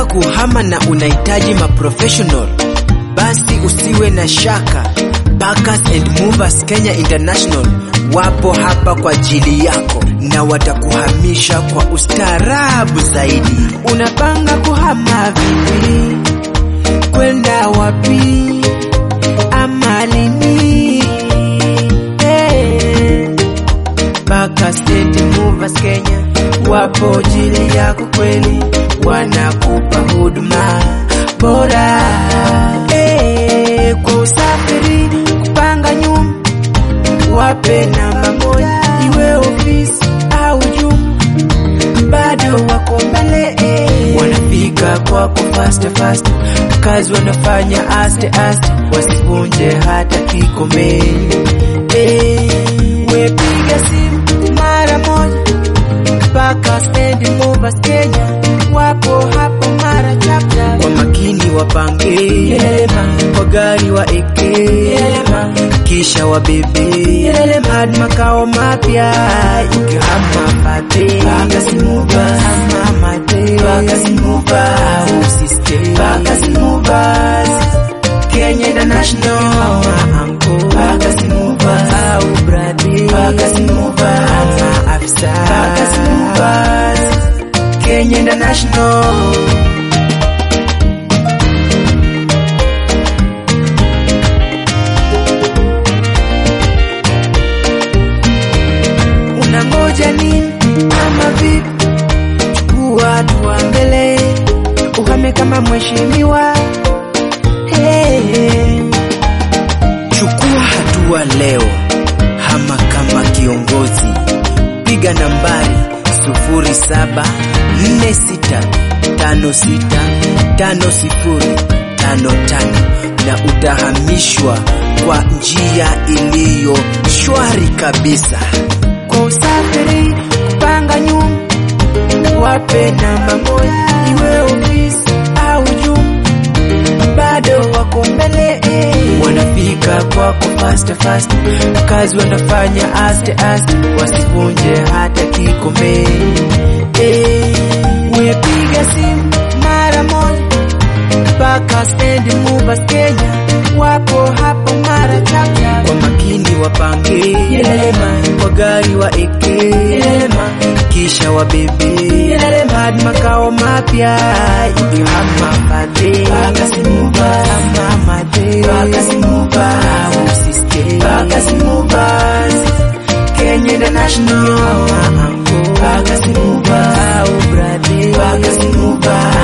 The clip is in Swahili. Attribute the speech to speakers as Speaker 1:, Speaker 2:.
Speaker 1: kuhama na unahitaji maprofessional, basi usiwe na shaka. Packers and Movers Kenya International wapo hapa kwa ajili yako na watakuhamisha kwa ustaarabu zaidi. Unapanga kuhama vipi? Kwenda wapi? Ama lini? Hey. Packers and Movers Kenya wapo ajili yako kweli, wanakupa huduma bora hey, kwa usafiri, kupanga nyumba, wape namba moja, iwe ofisi au jumba, bado wako mbele hey. Wanafika kwako fast fast, kazi wanafanya aste aste, wasivunje hata kikombe hey, wepiga simu mara moja Packers and Movers Kenya wapo hapo mara chapchap, kwa makini wapange Yelema, kwa gari wa eke Yelema, kisha wabebe hadi makao mapya ukihama pate Packers Movers ama mate Packers Movers usiste Packers Movers Kenya International ama anko Packers Movers au brade Packers Movers ama afisa Packers Movers Kenya International Unangoja nini ama vipi? Chukua hatua mbele, uhame kama mheshimiwa. Hey, hey. Chukua hatua leo, hama kama kiongozi. Piga nambari 0746565055 na utahamishwa kwa njia iliyo shwari kabisa. Kwa usafiri, kupanga nyumba, wape namba moja, iwe ofisi au jumba, bado wako mbele eh. Wanafika kwako fast fast, kazi wanafanya aste aste, wasivunje hata kikombe eh. Wepiga simu mara moja, Packers and Movers Kenya wapo hapo mara chapchap, kwa makini wapange Yelema, kwa gari wa eke Yelema, kisha wabebe Yelema hadi makao mapya ukihama pate Packers Movers ama mate Packers Movers usiste Packers Movers Kenya International ama anko Packers Movers au brade Packers Movers